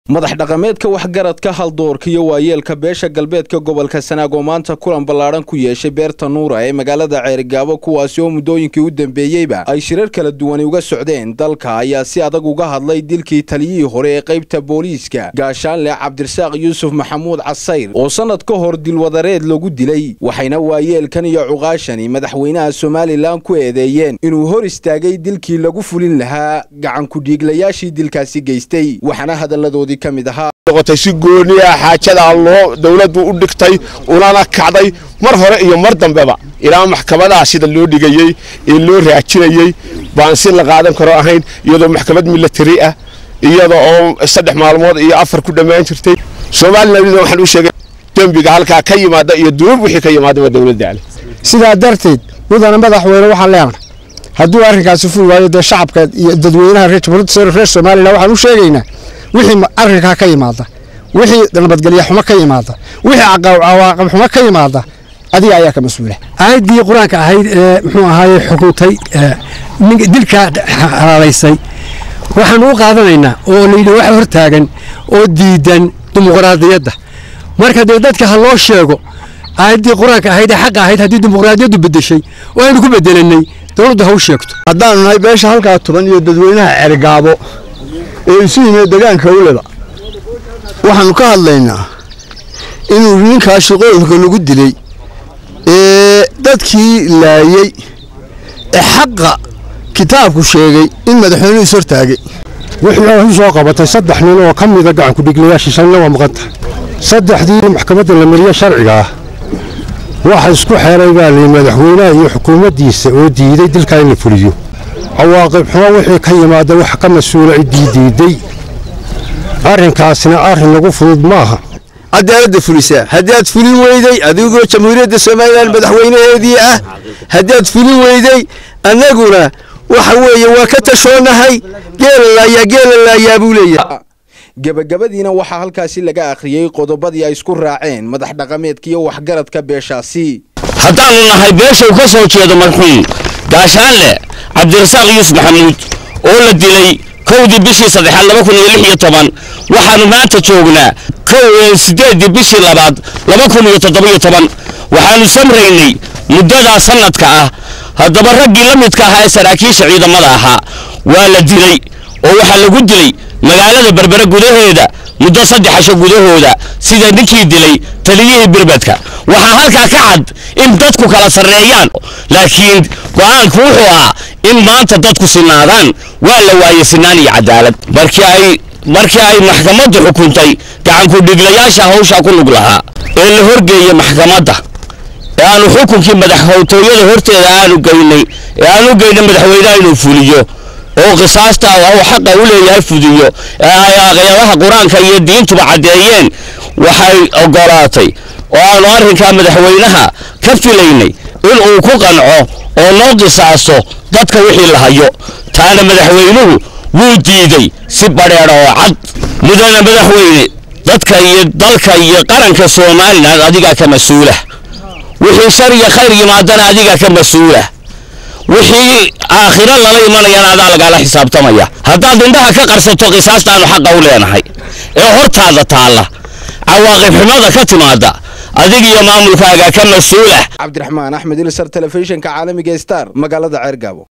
madax dhaqameedka waxgaradka haldoorka iyo waayeelka beesha galbeedka gobolka sanaag oo maanta kulan ballaadhan ku yeeshay beerta nuura ee magaalada ceerigaabo kuwaasi oo muddooyinkii u dambeeyeyba ay shirar kala duwani uga socdeen dalka ayaa si adag uga hadlay dilkii taliyihii hore ee qaybta booliiska gaashaanle cabdirasaaq yuusuf maxamuud casayr oo sannad ka hor dilwadareed lagu dilay waxayna waayeelkan iyo cuqaashani madaxweynaha somalilan ku eedeeyeen inuu hor istaagay dilkii lagu fulin lahaa gacankudhiiglayaashii dilkaasi geystay waxaana hadalladoodii noqotay si gooni ah xaajadaa loo dawladdu u dhigtay unana kacday mar hore iyo mar dambeba ilaa maxkamadaha sida loo dhigayey ee loo raajinayey baan si la qaadan karo ahayn iyadoo maxkamad milatari ah iyada oo saddex maalmood iyo afar ku dhammaan jirtay soomaalina waxaan u sheegay dembiga halkaa ka yimaada iyo dunuub wixii ka yimaadaba dawladda ale sidaa darteed mudana madaxweyne waxaan leenahay hadduu arrinkaasi fuli waayo dee shacabka iyo dadweynaha reer somalilan waxaan u sheegaynaa wixii arrinkaa ka yimaada wixii nabadgelya xumo ka yimaada wixii cawaaqib xumo ka yimaada adiga ayaa ka mas-uula aayaddii qur-aanka ahayd ee muxuu ahaaye xukuntay dilkaa halaalaysay waxaanu u qaadanaynaa oo layidhi wax hortaagan oo diidan dimuqraadiyadda marka dee dadka ha loo sheego aayaddii qur-aanka ahayd ee xaqa ahayd haddii dimuqraadiyaddu bedeshay oo aynu ku bedelanay dowladdu ha u sheegto haddaanu nahay beesha halkaa tuban iyo dadweynaha cergaabo ee isu yimid degaanka uleba waxaanu ka hadlaynaa inuu ninkaa shaqooyinka lagu dilay ee dadkii laayey ee xaqa kitaabku sheegay in madaxweynuhu is hortaagay wuxuu u soo qabatay saddex nin oo ka mida gacankudhiglayaashii shanna waa maqan tahay saddexdii maxkamadda la mariye sharciga ah waxa isku xeelay baa liyi madaxweynaha iyo xukuumaddiisa oo diiday dilkaa in la fuliyo cawaaqib xumo wixii ka yimaada wax ka mas-uula ciddii diiday arrinkaasina arrin lagu fudud maaha cadaaladda fulisaa haddaad fulin weyday adigoo jamhuuriyadda somalilan madaxweynaheedii ah haddaad fulin weyday annaguna waxa weeye waa ka tashoonahay geela laayaa geela laayaa buu leeyahay gebagabadiina waxaa halkaasi laga akhriyey qodobadii ay isku raaceen madax dhaqameedka iyo waxgaradka beeshaasi haddaannu nahay beesha uu ka soo jeedo marxuum gaashaanle cabdirasaaq yuusuf maxamuud oo la dilay kowdii bishii saddexaad laba kun iyo lix iyo toban waxaannu maanta joognaa siddeeddii bishii labaad laba kun iyo toddobiyo toban waxaannu samraynay muddadaa sannadka ah haddaba raggii la midka ahaa ee saraakiisha ciidamada ahaa waa la dilay oo waxaa lagu dilay magaalada berbere gudaheeda muddo saddex casho gudahooda sida ninkii dilay taliyihii birbedka waxaa halkaa ka cad in dadku kala sarreeyaan laakiin go'aanku wuxuu ahaa in maanta dadku sinaadaan waa la waayey sinaan iyo cadaalad markii ay markii ay maxkamaddu xukuntay gacankudhiglayaasha hawshaa ku lug lahaa ee la horgeeyey maxkamadda ee aanu xukunkii madaxhowtooyada horteeda aanu geynay ee aanu geynay madaxweynaha inuu fuliyo oo qisaasta uu xaqa u leeyahay fudiyo ee ay aqyadaha qur-aanka iyo diintuba caddeeyeen waxay oggolaatay oo aanu arrinkaa madaxweynaha ka filaynay in uu ku qanco oo noo qisaaso dadka wixii la hayo taana madaxweynuhu wuu diiday si badheedha oo cad mudana madaxweyne dadka iyo dalka iyo qaranka somalilan adigaa ka mas-uula wixii shar iyo khayr yimaadana adigaa ka mas-uula wixii aakhiro lala imanayana adaa lagaala xisaabtamaya haddaad indhaha ka qarsato qisaastaannu xaqa u leenahay ee hortaada taalla cawaaqib xumada ka timaada adig iyo maamulkaaga ka mas-uulah cabdiraxmaan axmed ilsar telefishinka caalamiga star magaalada ceergaabo